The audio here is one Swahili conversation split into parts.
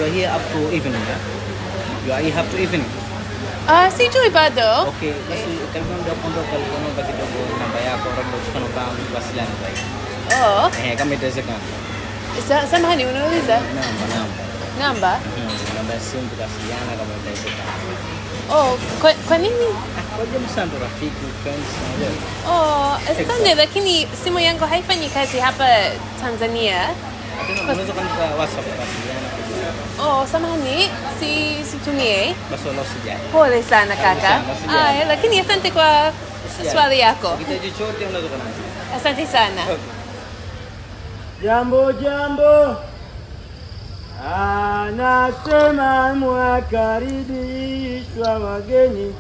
you are here up to evening, yeah? You are here up to evening. Ah, sijui bado. Okay, basi kama ndio kuondoka unaomba kidogo namba yako labda tukanomba wasiliana zaidi. Oh, Eh, kama itawezekana. sa- samahani unauliza Namba, namba. namba? Mhm, Namba ya simu tukasiliana kama itawezekana. Oh, kwa, kwa nini? Ah, Kwa jambo sana ndo rafiki, friends, unajua. Oh, asante lakini simu yangu haifanyi kazi hapa Tanzania. Lakini unaweza kwanza WhatsApp tukasiliana kidogo. Oh, samahani, si situmie. Basi wala usijali. Pole sana kaka. sana, usijali. Aya, lakini asante kwa Usijali. swali yako. Ukihitaji chochote unaweza kuniambia. Asante sana. Jambo jambo, anasema mwakaribishwa wageni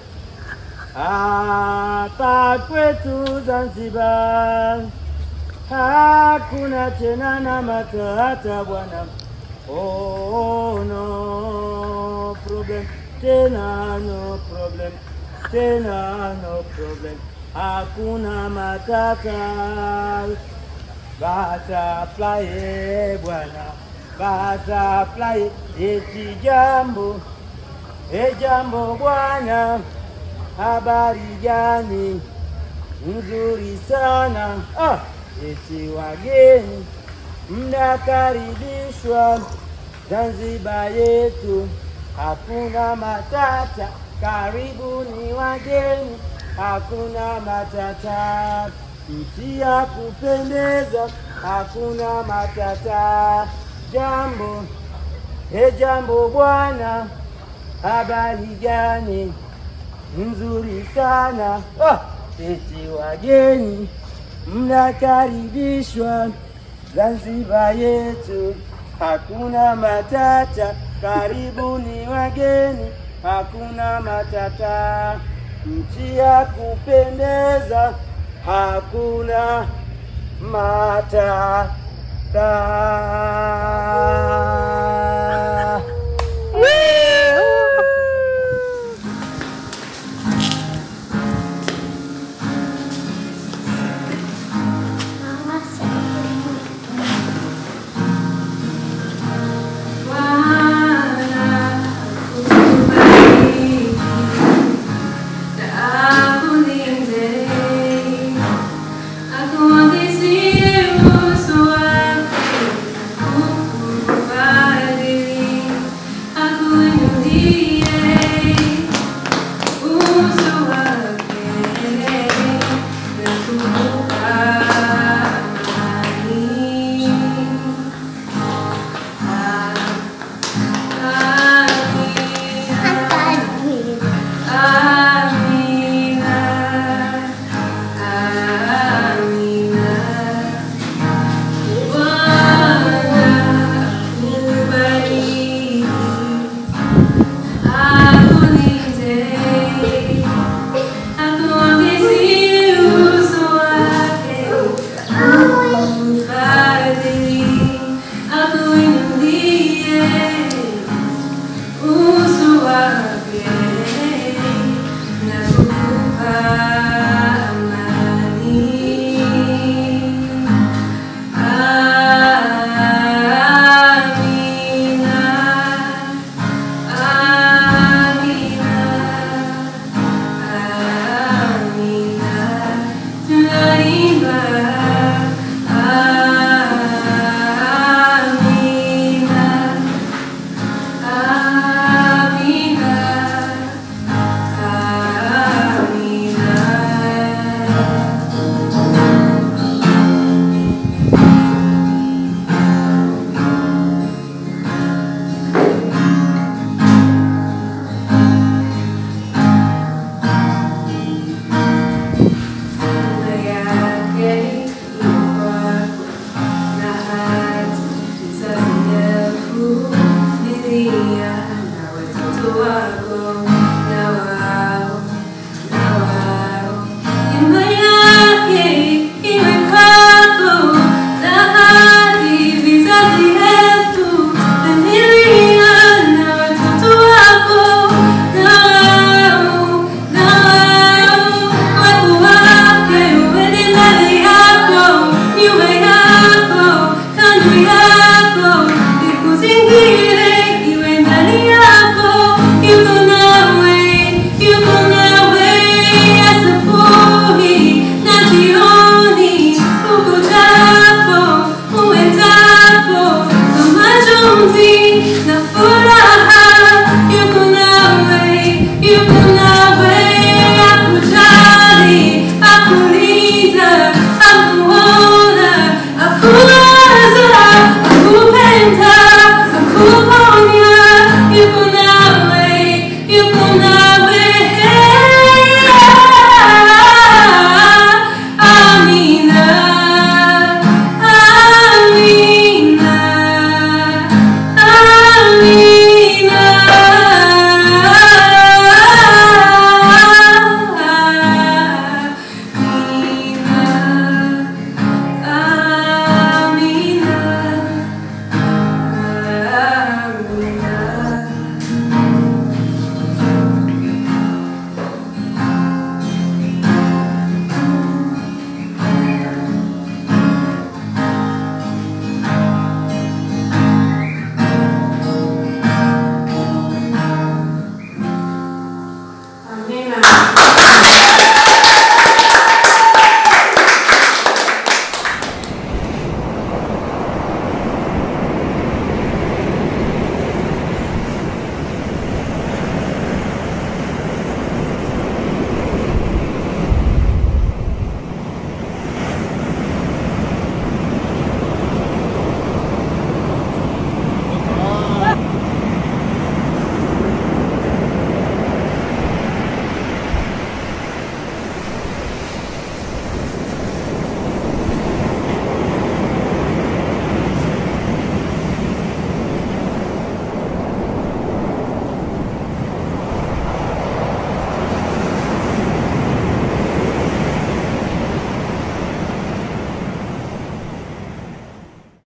hapa kwetu Zanzibar. Hakuna tena na matata bwana, oh, no problem tena, no problem tena, no problem, hakuna matata Butterfly, eh, bwana butterfly, eti jambo e jambo bwana, habari gani? Nzuri sana ah, eti wageni mnakaribishwa Zanzibar yetu, hakuna matata, karibuni wageni, hakuna matata, nchi ya kupendeza, hakuna matata. Jambo e jambo bwana, habari gani? Nzuri sana ah, eti wageni mnakaribishwa Zanzibar yetu, hakuna matata, karibuni wageni, hakuna matata, nchi ya kupendeza, hakuna matata.